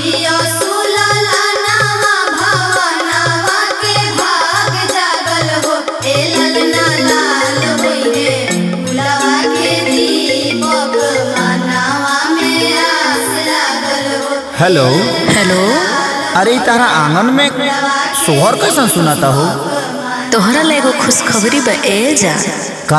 जियो सुलला नावा भवनावा के भाग जागल हो ए ललना लाल होइहे फुलवा के दीपक मनावा में आस लागल हो हेलो हेलो अरे इ तारा आंगन में सोहर कैसन सुनाता हो तोहरा ला एगो खुशखबरी बा ए जा का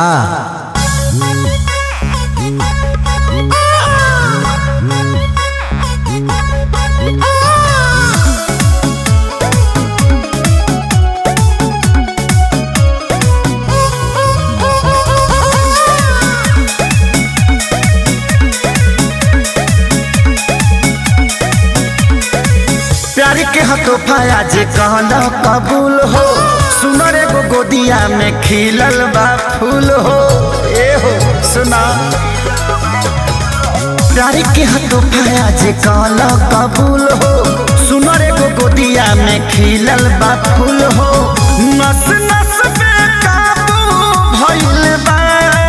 प्यार के हतोफा आज कहना कबूल हो सुनर एगो गोदिया में खिलल बा फूल हो ए हो सुना प्यार के हतोफा आज कहना कबूल हो सुनर एगो गोदिया में खिलल बा फूल हो नस नस पे काबू भइल बा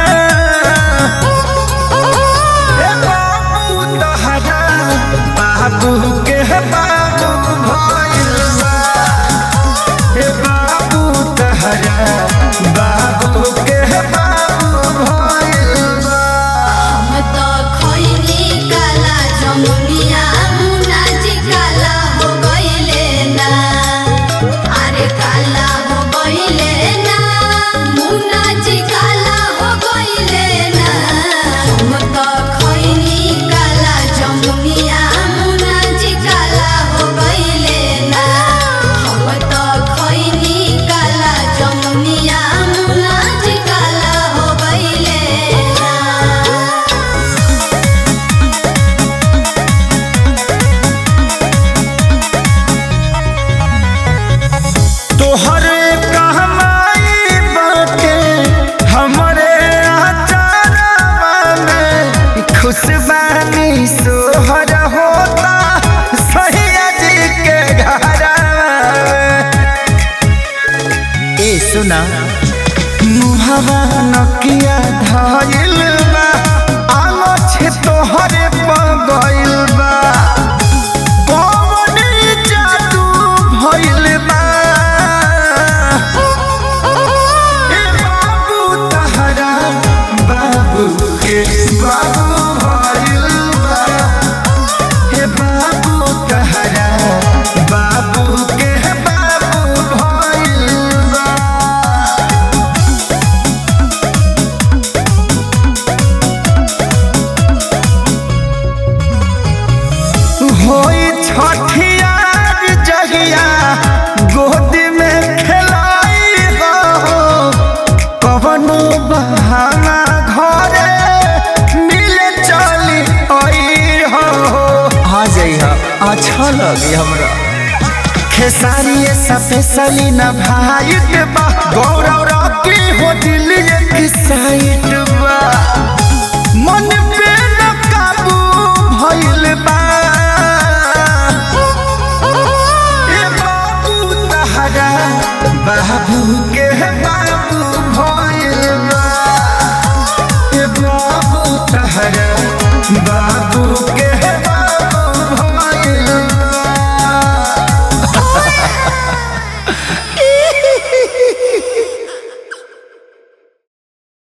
ए बाबू तहरा बाबू के बाबू भइल बा ए बाबू तहरा बाबू के बाबू भइल बा हम तो खइनी काला जमुनिया मुना जी काला हो गइले ना अरे काला हो गइले ना मुना जी काला हो गइले ना हम तो खइनी काला जमुनिया मुना जी काला हो गइले ना हम तो खइनी काला जमुनिया मुना जी काला हो गइले ना तोहरे कहमाई बाटे हमरे आचारवा में खुशबानी सोहर होता सैया जी के घरवा में। ए सुना मुहवा नकिया धइल बा आलो छे तोहरे पगइल बा कौन जादू भइल बा ए बाबू तहरा बाबू के बाबू भइल बा हे बाबू तहरा बाबू के बाबू भइल बा होई छठियार जहिया गोद में खेलाई हो कवनो बहाना घरे मिले चली आई हो आ जाइहा अच्छा लगी हमरा खेसारी स्पेशली न भाई बा गौरव रॉकी हो दिल एक साइड